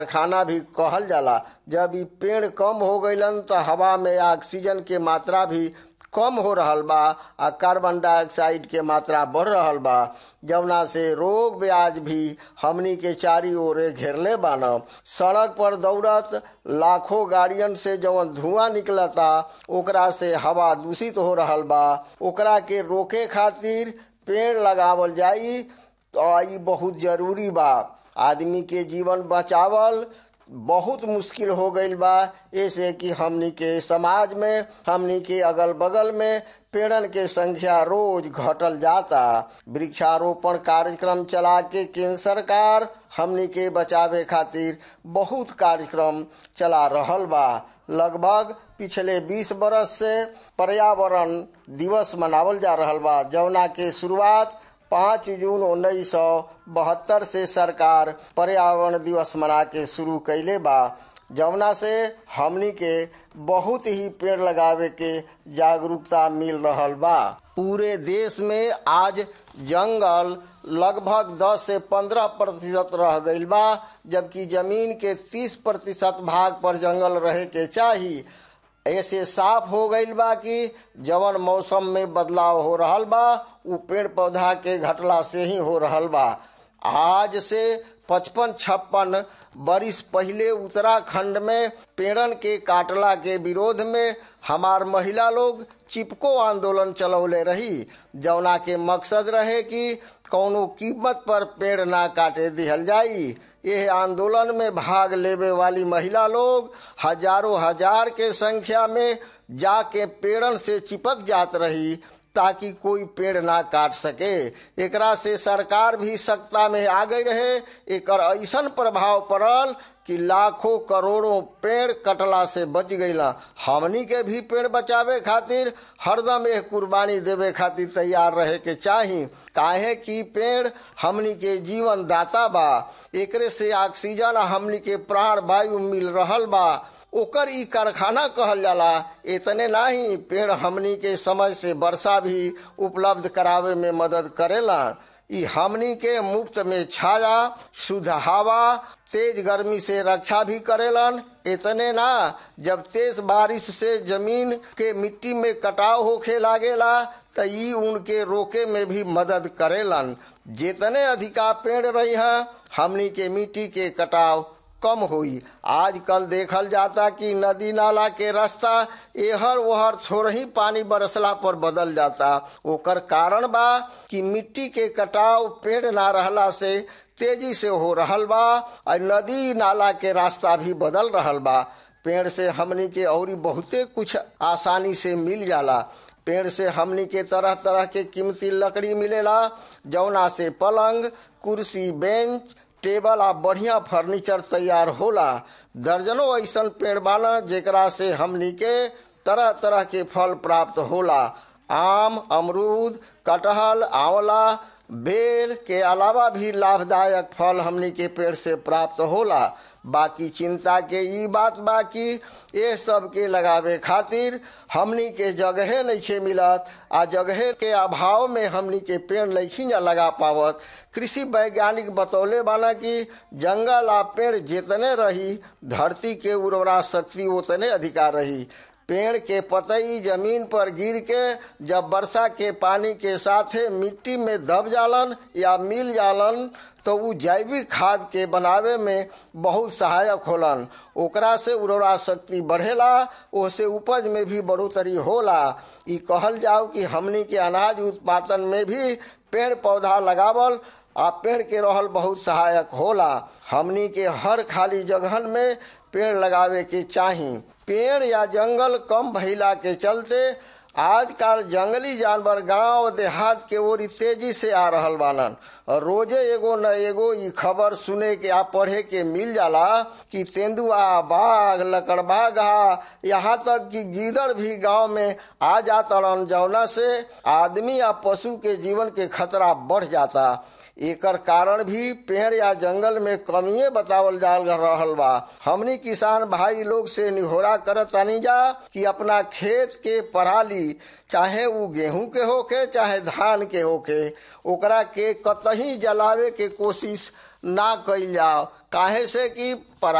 कारखाना भी कहल जाला जब इ पेड़ कम हो गइलन त हवा में ऑक्सीजन के मात्रा भी कम हो रहल बा आ कार्बन डाइऑक्साइड के मात्रा बढ़ रहल बा जवना से रोग ब्याज भी हमनी के चारी ओरे घेरले बान सड़क पर दौड़त लाखों गाड़ियन से जवन धुआं निकलता ओकरा से हवा दूषित हो रहल बा ओकरा के रोके खातिर पेड़ लगावल जाई तो ई बहुत जरूरी बा आदमी के जीवन बचावल बहुत मुश्किल हो गईल बा ऐसे कि हमनी के समाज में हमनी के अगल बगल में पेड़न के संख्या रोज घटल जाता वृक्षारोपण कार्यक्रम चला के केंद्र सरकार हमनी के बचावे खातिर बहुत कार्यक्रम चला रहल बा लगभग पिछले 20 बरस से पर्यावरण दिवस मनावल जा रहल बा जवना के शुरुआत पाँच जून उन्नीस सौ बहत्तर से सरकार पर्यावरण दिवस मना के शुरू कैले बा जवना से हमनी के बहुत ही पेड़ लगावे के जागरूकता मिल रहल बा पूरे देश में आज जंगल लगभग 10 से 15 प्रतिशत रह गईल बा जबकि जमीन के 30 प्रतिशत भाग पर जंगल रहे के चाही ऐसे साफ हो गईल बा कि जवन मौसम में बदलाव हो रहल बा उ पेड़ पौधा के घटला से ही हो रहल बा आज से पचपन छप्पन बरिस पहले उत्तराखंड में पेड़न के काटला के विरोध में हमार महिला लोग चिपको आंदोलन चलौले रही जौना के मकसद रहे कि कौनो कीमत पर पेड़ ना काटे दिहल जाई यह आंदोलन में भाग लेवे वाली महिला लोग हजारों हजार के संख्या में जाके पेड़न से चिपक जात रही ताकि कोई पेड़ ना काट सके एकरा से सरकार भी सत्ता में आ गई रहे एकर ऐसन प्रभाव पड़ल कि लाखों करोड़ों पेड़ कटला से बच गईला हमनी के भी पेड़ बचावे खातिर हरदम एक कुर्बानी देवे खातिर तैयार रहे के चाही काहे कि पेड़ हमनी के जीवन दाता बा एकरे से ऑक्सीजन हमनी के प्राण वायु मिल रहल बा ओकर ई कारखाना कहल जाला इतने नाही पेड़ हमनी के समय से वर्षा भी उपलब्ध करावे में मदद करेला ई हमनी के मुफ्त में छाया शुद्ध हवा तेज गर्मी से रक्षा भी करेलन इतने ना जब तेज बारिश से जमीन के मिट्टी में कटाव होखे लागेला त ई उनके रोके में भी मदद करेलन जितने अधिका पेड़ रही हैं हमनी के मिट्टी के कटाव कम हुई आजकल देखल जाता कि नदी नाला के रास्ता एहर ओहर थोड़ा ही पानी बरसला पर बदल जाता ओकर कारण बा कि मिट्टी के कटाव पेड़ ना रहला से तेजी से हो रहल बा और नदी नाला के रास्ता भी बदल रहल बा पेड़ से हमनी के और बहुते कुछ आसानी से मिल जाला पेड़ से हमनी के तरह तरह के कीमती लकड़ी मिलेला जौना से पलंग कुर्सी बेंच टेबल आ बढ़िया फर्नीचर तैयार होला दर्जनों ऐसन पेड़ बाना जेकरा से हमनी के तरह तरह के फल प्राप्त होला आम अमरूद कटहल आंवला बेल के अलावा भी लाभदायक फल हमनी के पेड़ से प्राप्त होला बाकी चिंता के ई बात बा कि ये सब के लगावे खातिर हमनी के जगहे नहीं मिलत आ जगहे के अभाव में हमनी के पेड़ नहीं जा लगा पावत कृषि वैज्ञानिक बतौले बाना कि जंगल आ पेड़ जितने रही धरती के उर्वरा शक्ति उतने अधिकार रही पेड़ के पतई जमीन पर गिर के जब वर्षा के पानी के साथे मिट्टी में दब जालन या मिल जालन तो उ जैविक खाद के बनावे में बहुत सहायक होलन ओकरा से उर्वरा शक्ति बढ़ेला ओसे उपज में भी बढ़ोतरी होला ई कहल जाओ कि हमनी के अनाज उत्पादन में भी पेड़ पौधा लगावल आ पेड़ के रहल बहुत सहायक होला हमनी के हर खाली जगहन में पेड़ लगावे के चाही पेड़ या जंगल कम भइला के चलते आजकल जंगली जानवर गांव देहात के ओर तेजी से आ रहल बानन और रोजे एगो न एगो ई खबर सुने के आ पढ़े के मिल जाला कि तेंदुआ बाघ लकड़बा घा यहाँ तक कि गीदड़ भी गांव में आ जातड़न जौना से आदमी या पशु के जीवन के खतरा बढ़ जाता एकर कारण भी पेड़ या जंगल में कमिए बतावल जा रहल बा हमनी किसान भाई लोग से निहोरा करत तानी जा कि अपना खेत के पराली चाहे वो गेहूं के होके चाहे धान के होके ओकरा के कतही जलावे के कोशिश ना कइल जाओ काहे से कि